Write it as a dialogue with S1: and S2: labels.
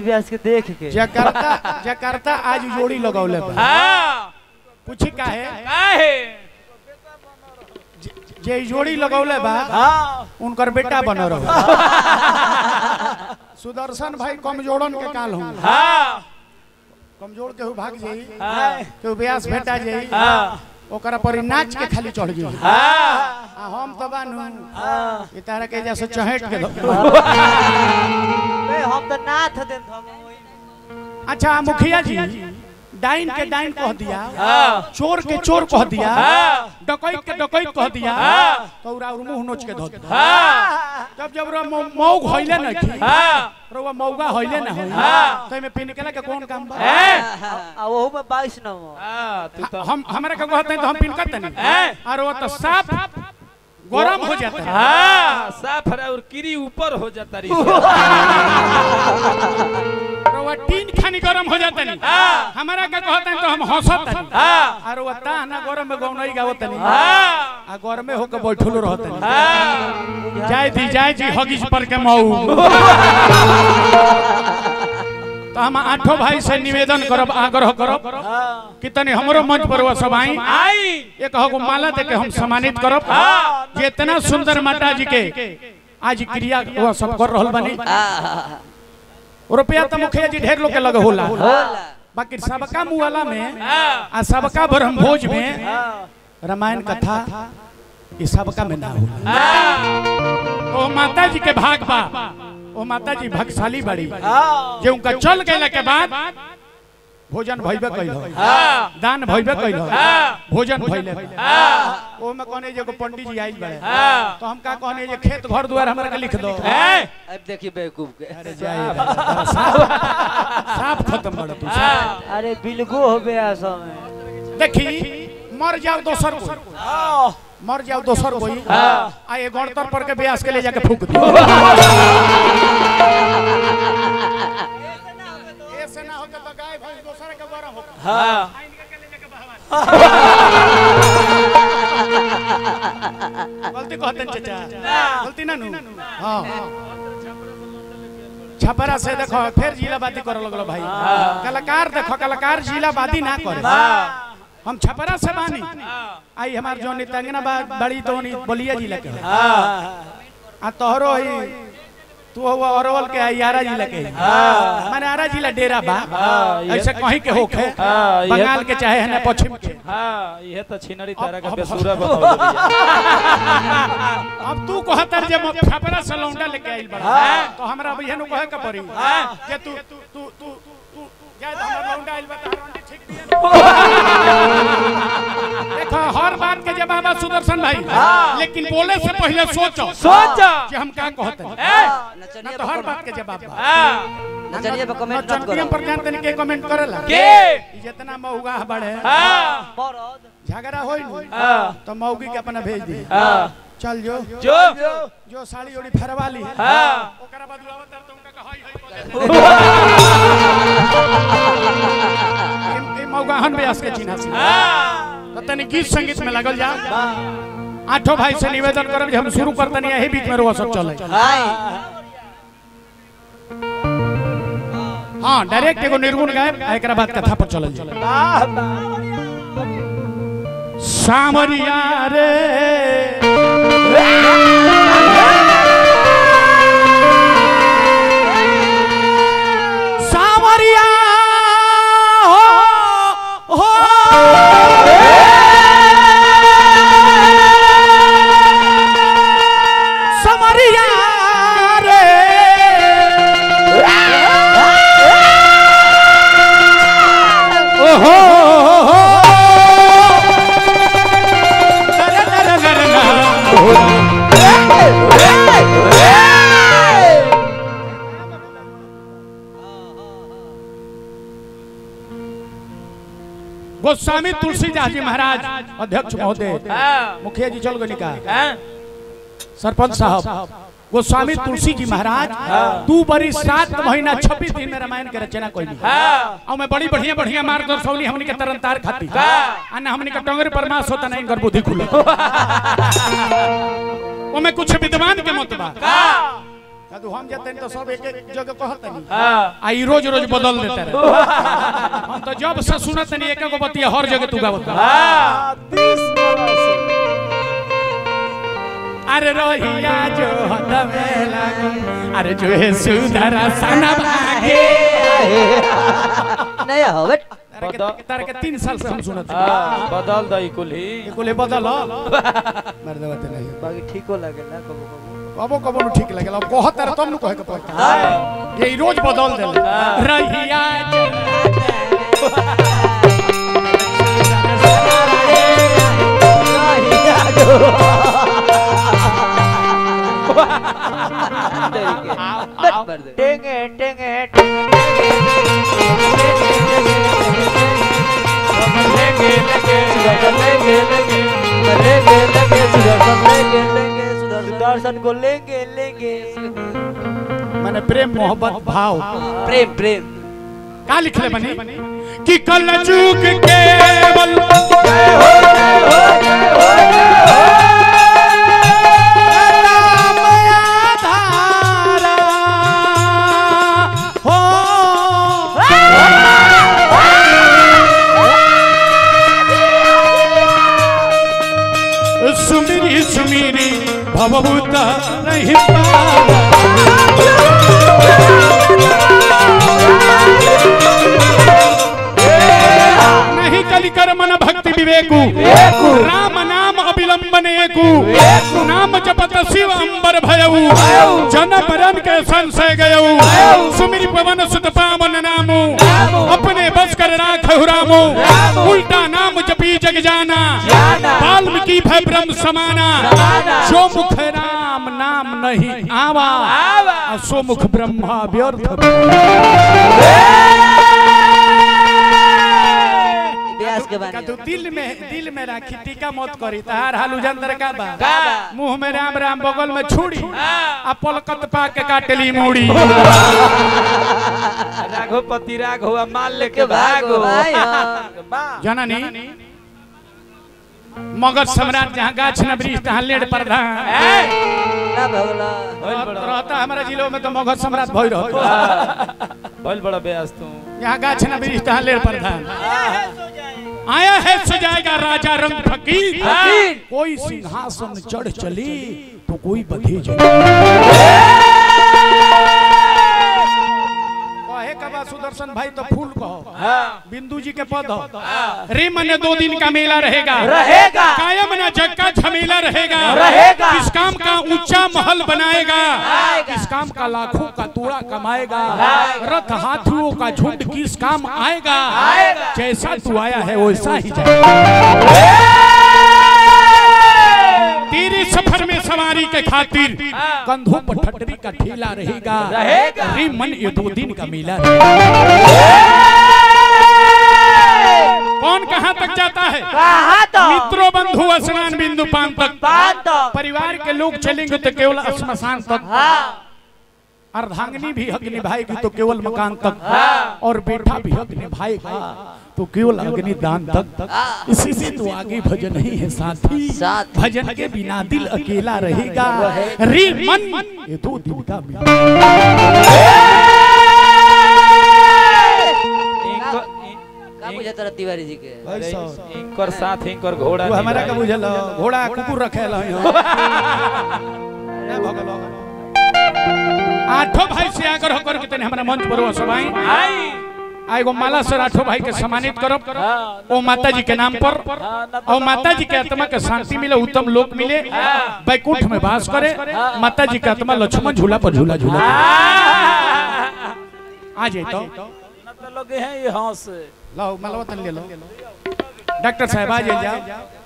S1: व्यास के देख के
S2: जकार्ता जकार्ता आज जोड़ी लगौले बा
S3: हाँ
S2: पूछी काहे
S3: काहे
S2: जे ई जोड़ी लगौले बा
S3: हाँ
S2: उनकर बेटा बन रहो सुदर्शन भाई कमजोरन के काल हूँ
S3: हाँ
S2: कमजोर केहू भाग जाई
S3: हाँ
S2: केहू ब्यास भेटा जाई
S3: हाँ
S2: ओकरा पर ई नाच के खाली चढ़ जाई
S3: हाँ
S2: आ हम तो बानू ई तारा के जैसे चहेट के दो
S1: बे हम तो नाथ देन हम वही
S2: अच्छा मुखिया जी डाइन के डाइन कह दिया
S3: हाँ
S2: चोर के चोर कह दिया
S3: हाँ
S2: डकैत के डकैत कह दिया
S3: हाँ।
S2: तो उरा मुंह नोच के धो दिया
S3: हाँ
S2: जब जब रो मौग होइले न की
S3: हाँ
S2: रोवा मौगा होइले न होई
S3: हाँ।
S2: तो में पिन केला के कौन काम बा
S3: हैं?
S1: आ वो में 22 नंबर
S3: हाँ तू तो
S2: हम हमरा के कहते हैं तो हम पिन करते नहीं
S3: हैं?
S2: और वो तो साफ गरम हो जाता है
S3: हाँ साफ है और कीरी ऊपर हो जाता रही
S2: और वो टीन खानी गरम हो जाता नहीं
S3: हाँ।
S2: हमरा के कहते हैं तो हम हंसत नहीं
S3: हाँ
S2: और वो ताना गरम में गौनई गावत नहीं
S3: हाँ
S2: आ गरम में होके बैठलो रहत नहीं
S3: हाँ
S2: जाय दी जाय जी हगिस पर के मऊ तो हम आठों भाई से निवेदन करब आग्रह करब कि तनी हमरो मंच पर वो सब आई
S3: आई
S2: एक हगो माला दे के हम सम्मानित करब
S3: हाँ।
S2: जे इतना सुंदर माता जी के आज क्रिया वो सब कर रहल बनी रुपया तो मुखिया जी ढेर लोग के लगे होला
S1: होला
S2: बाकी सबका मुआला में
S3: हाँ
S2: आ सबका ब्रह्म भोज में रामायण कथा ये सबका में ना होला
S3: हाँ
S2: ओ माता जी के भाग बा ओ माता जी भागशाली बड़ी
S3: हाँ
S2: जे उनका चल गए के बाद भोजन भइबे कैल
S3: हाँ
S2: दान भइबे कैल
S3: हाँ।
S2: भोजन भइले
S3: हाँ
S2: ओ में कहने जे एगो पंडित जी आइल बड़े
S3: हाँ
S2: तो हम का कहने जे खेत घर दुआर हमरा के लिख दो
S3: हैं?
S1: अब देखिए बेवकूफ के
S2: अरे जाए साफ साफ खत्म बड़ तू
S3: हाँ
S1: अरे बिलगो हो बे आसो में
S2: देखी मर जाओ दोसर कोई मर जाओ दोसर कोई
S3: हाँ।
S2: आ ये गणतर पर के ब्यास के ले जाके फूक दियो ऐसे ना होके तो गाय भैंस दोसर के गरम होके
S3: हाँ
S2: गलती कहते हैं चाचा गलती ना नु हाँ छपरा से देखो फिर जिलाबादी करे लगलो भाई कलाकार देखो कलाकार जिलाबादी ना करे
S3: हाँ
S2: हम छपरा से बानी
S3: हाँ
S2: आई हमार जो नितंगना बा- बड़ी दोनी बलिया जिला के
S3: हाँ
S2: आ तोहरो ही तू वो अरवल के आई आरा जिला के
S3: हाँ।
S2: माने आरा जिला डेरा बा
S3: हाँ, ये-
S2: ऐसे कहीं के होखे
S3: हाँ, ये-
S2: बंगाल के चाहे है ना पश्चिम के
S3: हाँ यह तो छिनरी तारा का
S2: अब-
S3: बेसुरा बताओ
S2: अब तू कहतर जे म- छपरा से लौंडा लेके आइल बड़ा
S3: हाँ।
S2: तो हमरा भैया नु कहे के पड़ी
S3: हाँ।
S2: जे तू तू तू तू तू जाय हमरा लौंडा आइल बा त हरंडी ठीक दिया देखो हर बात के जवाब है सुदर्शन भाई लेकिन बोले से पहले सोचो
S3: सोचो
S2: कि हम का कहते हैं
S3: हैं?
S2: ना
S1: नचनिया
S2: तो हर बात के जवाब बा
S3: हाँ
S1: नचनिया पे कमेंट मत
S2: चंटियम
S1: करो
S2: पर जानते नहीं के कमेंट करेला
S3: के
S2: ई जितना मौगा बढ़े
S3: हाँ
S1: मरद
S2: झगड़ा होई नु
S3: हाँ
S2: तो मौगी के अपना भेज दी
S3: हाँ
S2: चल जो
S3: जो
S2: जो साड़ी ओड़ी फरवा ली
S3: हाँ
S2: ओकरा बाद उड़ावत तर तो उनका के हाय हाय बोले ए मौगाहन व्यास के चिन्हा से
S3: हाँ
S2: तो तनी गीत संगीत में लगल जा आठों भाई से निवेदन करब जे हम शुरू करतनी यही बीच में रोवा सब चले हाँ डायरेक्ट एगो निर्गुण गायब आ एकरा बाद कथा पर चलल जा सामरिया रे सामरिया हो हो समरिया रे ओहो गर गर गर गर गोस्वामी तुलसीदास जी महाराज अध्यक्ष महोदय
S3: हाँ
S2: मुखिया जी चल गए का
S3: हैं?
S2: सरपंच साहब गोस्वामी तुलसी जी महाराज दू बरी सात महीना छब्बीस दिन में रामायण के रचना कोई
S3: हाँ
S2: और मैं बड़ी बढ़िया बढ़िया मार्गदर्शौली हमनी के तरनतार खाती
S3: हाँ।
S2: आ ना हमनी के टंगरे पर मास होता नहीं कर बुद्धि खुले ओमे कुछ विद्वान के मत बा कदू हम जते तो सब एक एक जगह कहत नहीं
S3: हाँ
S2: आई रोज रोज बदल देते रहे हम तो जब से सुनत नहीं एक एक बतिया हर जगह तू गावत बा।
S3: हाँ तीस बरस
S2: अरे रोहिया जो हदमे लागल अरे जो है सुधरा सना भागे
S1: नहीं हवे
S2: तारे के- तारे के तीन साल से हम सुनत हैं।
S3: हाँ बदल दई कुल्ही
S2: ये कोले बदल मर देवते नहीं
S1: बाकी ठीको लगे ना कबो कबो
S2: कबो कबो नु ठीक लगेला अब कहत तारे तुम नु कहे के पड़ता ये रोज बदल देले रहिया जो
S1: टेंगे टेंगे
S3: लेंगे लेंगे
S1: सुदर्शन को लेंगे लेंगे
S2: माने प्रेम मोहब्बत भाव
S1: प्रेम प्रेम
S2: का लिखले बनी कि कल चूक केवल राम आधारा हो सुमिरी सुमिरी भवभूत नहीं पावा नहीं कलिकर मन भक्ति विवेकु राम नाम अविलंबन एकु नाम जपत शिव अंबर भयऊ जन मरण के संशय गयऊ सुमिर पवन सुत पावन नामु अपने बस कर राखहु रामो उल्टा नाम जपी जग जाना वाल्मीकि भय ब्रह्म समाना जो मुख राम नाम नहीं आवा आ सो मुख ब्रह्मा व्यर्थ
S1: व्यास के
S2: का
S1: बारे
S2: तू दिल में दिल में राखी टीका मत करी तार हाल उजंदर का बा
S1: का बा?
S2: मुंह में राम राम बगल में छुड़ी आ पलकत पा के काटली मूड़ी
S3: राघोपति राघव आ माल लेके
S1: के भागो
S3: भागो
S1: भाई हाँ।
S3: बा
S2: जननी मगध सम्राट जहाँ गाछ न वृक्ष तहाँ लेड प्रधान
S1: ना भगला
S3: भइल बड़ा
S2: रहता हमारा जिलों में तो मगध सम्राट भई रहता
S3: भइल बड़ा बेयास तू
S2: यहाँ गाछ न वृक्ष तहाँ लेड प्रधान आया है सजाएगा राजा रंग फकीर
S1: फकीर।
S2: कोई सिंहासन चढ़ चली तो कोई बधे जाए कहे का बा सुदर्शन भाई तो फूल कहो
S3: हाँ
S2: बिंदु जी के पद हो रे मन दो दिन का मेला रहेगा
S1: रहेगा।
S2: कायम न जग का झमेला रहेगा
S1: रहेगा।
S2: किस काम का ऊंचा महल बनाएगा
S1: आएगा।
S2: किस काम का लाखों का तोड़ा कमाएगा रथ हाथियों का झुंड किस काम आएगा
S1: आएगा।
S2: जैसा तू आया है वैसा ही जाएगा तेरे सफर में सवारी के खातिर कंधों पर ठटरी का ठेला रहेगा
S1: रहेगा।
S2: रे मन ये दो दिन का मेला रहेगा कौन कहाँ तक जाता है
S1: कहा तो
S2: मित्रों बंधु स्नान बिंदु पान तक
S1: पान तक।
S2: परिवार के लोग चलेंगे तो केवल श्मशान तक
S1: हाँ
S2: अर्धांगिनी भी हक निभाएगी तो केवल मकान तक और बेटा भी हक निभाएगा तो केवल अग्नि दान तक इसी से तो आगे भजन ही है साथी
S1: साथ।
S2: भजन के बिना दिल अकेला रहेगा रे मन ये दो दिन का मेला
S3: इनकर
S1: का बुझाता रहा तिवारी जी के
S2: भाई
S3: इन-
S2: साहब।
S3: इनकर साथ इनकर घोड़ा
S2: वो हमारा का
S3: निभाई।
S2: बुझल घोड़ा कुकुर रखे आठों भाई से आकर होकर के तने हमारा मंच पर वो सबाई
S3: आई
S2: आ एगो माला सर आठों भाई के सम्मानित करो
S3: हाँ,
S2: ओ माता जी के नाम पर
S3: हाँ, ना तो
S2: और माता जी के आत्मा के शांति मिले उत्तम लोक मिले बैकुंठ में वास करे माता जी के आत्मा लक्ष्मण झूला पर झूला झूला आ जाए तो
S3: ना तो लगे हैं ये हंस
S2: लो मलवा तन ले लो डॉक्टर साहब आ जाए जाओ